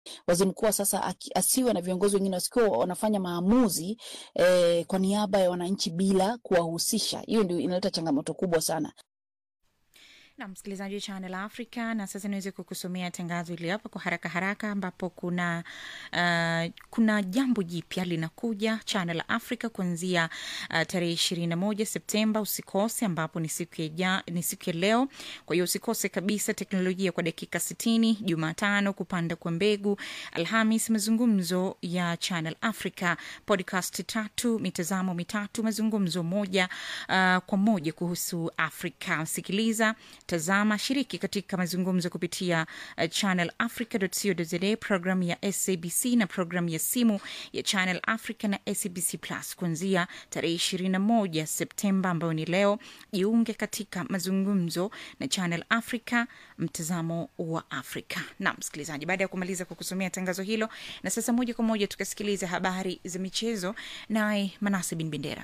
waziri mkuu wa sasa aki- asiwe na viongozi wengine wasikuwa wanafanya maamuzi eh, kwa niaba ya wananchi bila kuwahusisha. Hiyo ndio inaleta changamoto kubwa sana. na msikilizaji wa Channel Africa, na sasa niweze kukusomea tangazo hili hapa kwa haraka haraka, ambapo kuna uh, kuna jambo jipya linakuja Channel Africa kuanzia uh, tarehe ishirini na moja Septemba. Usikose, ambapo ni siku ya ja, ni siku ya leo. Kwa hiyo usikose kabisa teknolojia kwa dakika sitini, Jumatano kupanda kwa mbegu, Alhamis mazungumzo ya Channel Africa, podcast tatu, mitazamo mitatu, mazungumzo moja uh, kwa moja kuhusu Afrika. Sikiliza tazama, shiriki katika mazungumzo kupitia uh, Channel Africa.co.za, programu ya SABC na programu ya simu ya Channel Africa na SABC Plus kuanzia tarehe 21 Septemba ambayo ni leo. Jiunge katika mazungumzo na Channel Africa, mtazamo wa Afrika. Na msikilizaji, baada ya kumaliza kukusomea tangazo hilo, na sasa moja kwa moja tukasikiliza habari za michezo, naye Manase Bin Bendera.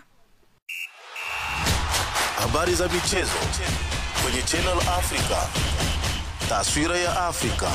Habari za michezo kwenye Channel Africa. Taswira ya Afrika.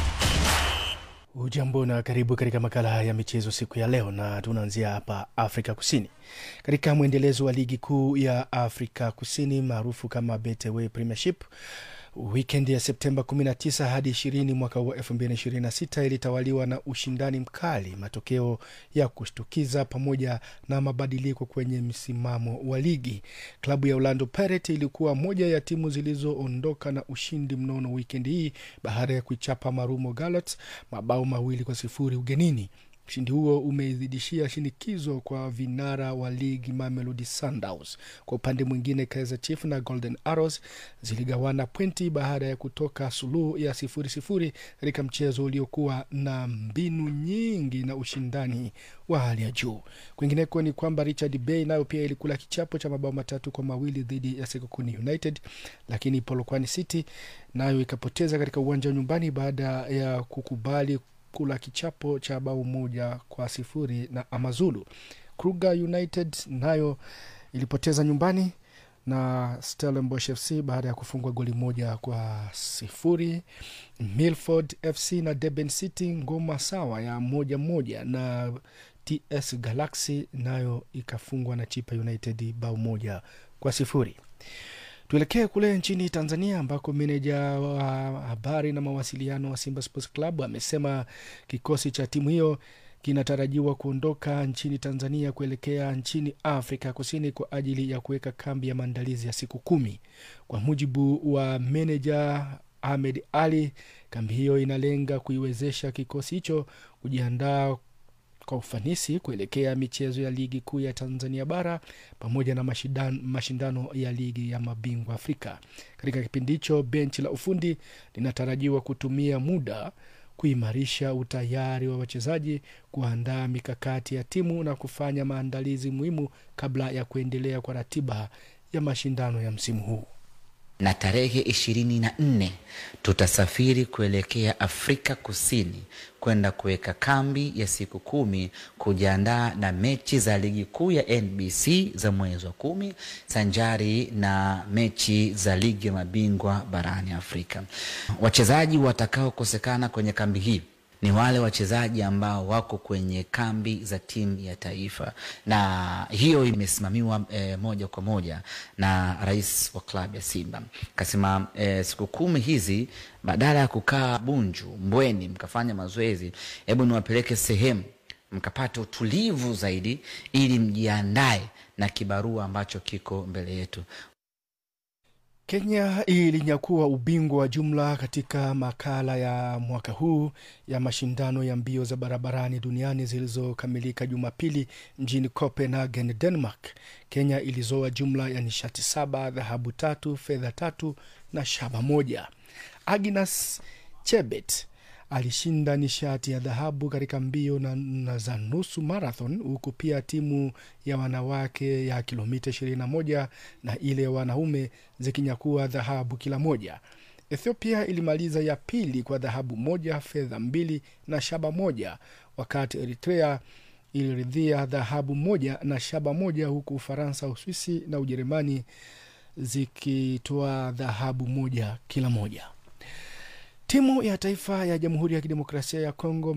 Ujambo na karibu katika makala ya michezo siku ya leo, na tunaanzia hapa Afrika Kusini katika mwendelezo wa ligi kuu ya Afrika Kusini maarufu kama Betway Premiership. Wikendi ya Septemba 19 hadi 20 mwaka wa 2026 ilitawaliwa na ushindani mkali, matokeo ya kushtukiza pamoja na mabadiliko kwenye msimamo wa ligi. Klabu ya Orlando Pirates ilikuwa moja ya timu zilizoondoka na ushindi mnono wikendi hii baada ya kuichapa Marumo Gallants mabao mawili kwa sifuri ugenini. Ushindi huo umeizidishia shinikizo kwa vinara wa ligi Mamelodi Sundowns. Kwa upande mwingine, Kaizer Chiefs na Golden Arrows ziligawana pointi baada ya kutoka suluhu ya sifuri sifuri katika mchezo uliokuwa na mbinu nyingi na ushindani wa hali ya juu. Kwingineko ni kwamba Richard Bay nayo pia ilikula kichapo cha mabao matatu kwa mawili dhidi ya Sekokuni United, lakini Polokwane City nayo ikapoteza katika uwanja wa nyumbani baada ya kukubali kula kichapo cha bao moja kwa sifuri na Amazulu. Kruger United nayo ilipoteza nyumbani na Stellenbosch FC baada ya kufungwa goli moja kwa sifuri. Milford FC na Durban City ngoma sawa ya moja moja, na TS Galaxy nayo ikafungwa na Chipa United bao moja kwa sifuri. Tuelekee kule nchini Tanzania ambako meneja wa habari na mawasiliano wa Simba Sports Club amesema kikosi cha timu hiyo kinatarajiwa kuondoka nchini Tanzania kuelekea nchini Afrika Kusini kwa ajili ya kuweka kambi ya maandalizi ya siku kumi. Kwa mujibu wa meneja Ahmed Ali, kambi hiyo inalenga kuiwezesha kikosi hicho kujiandaa kwa ufanisi kuelekea michezo ya ligi kuu ya Tanzania bara pamoja na mashindano, mashindano ya ligi ya mabingwa Afrika. Katika kipindi hicho, benchi la ufundi linatarajiwa kutumia muda kuimarisha utayari wa wachezaji, kuandaa mikakati ya timu na kufanya maandalizi muhimu kabla ya kuendelea kwa ratiba ya mashindano ya msimu huu na tarehe ishirini na nne tutasafiri kuelekea Afrika Kusini kwenda kuweka kambi ya siku kumi kujiandaa na mechi za ligi kuu ya NBC za mwezi wa kumi sanjari na mechi za ligi ya mabingwa barani Afrika. Wachezaji watakaokosekana kwenye kambi hii ni wale wachezaji ambao wako kwenye kambi za timu ya taifa, na hiyo imesimamiwa e, moja kwa moja na rais wa klabu ya Simba. Kasema e, siku kumi hizi badala ya kukaa Bunju, Mbweni mkafanya mazoezi, hebu niwapeleke sehemu mkapata utulivu zaidi, ili mjiandae na kibarua ambacho kiko mbele yetu. Kenya ilinyakua ubingwa wa jumla katika makala ya mwaka huu ya mashindano ya mbio za barabarani duniani zilizokamilika Jumapili mjini Copenhagen, Denmark. Kenya ilizoa jumla ya nishati saba, dhahabu tatu, fedha tatu na shaba moja. Agnes Chebet alishinda nishati ya dhahabu katika mbio na, na za nusu marathon huku pia timu ya wanawake ya kilomita 21 na ile ya wanaume zikinyakua dhahabu kila moja. Ethiopia ilimaliza ya pili kwa dhahabu moja, fedha mbili na shaba moja, wakati Eritrea iliridhia dhahabu moja na shaba moja, huku Ufaransa, Uswisi na Ujerumani zikitoa dhahabu moja kila moja Timu ya taifa ya Jamhuri ya Kidemokrasia ya Kongo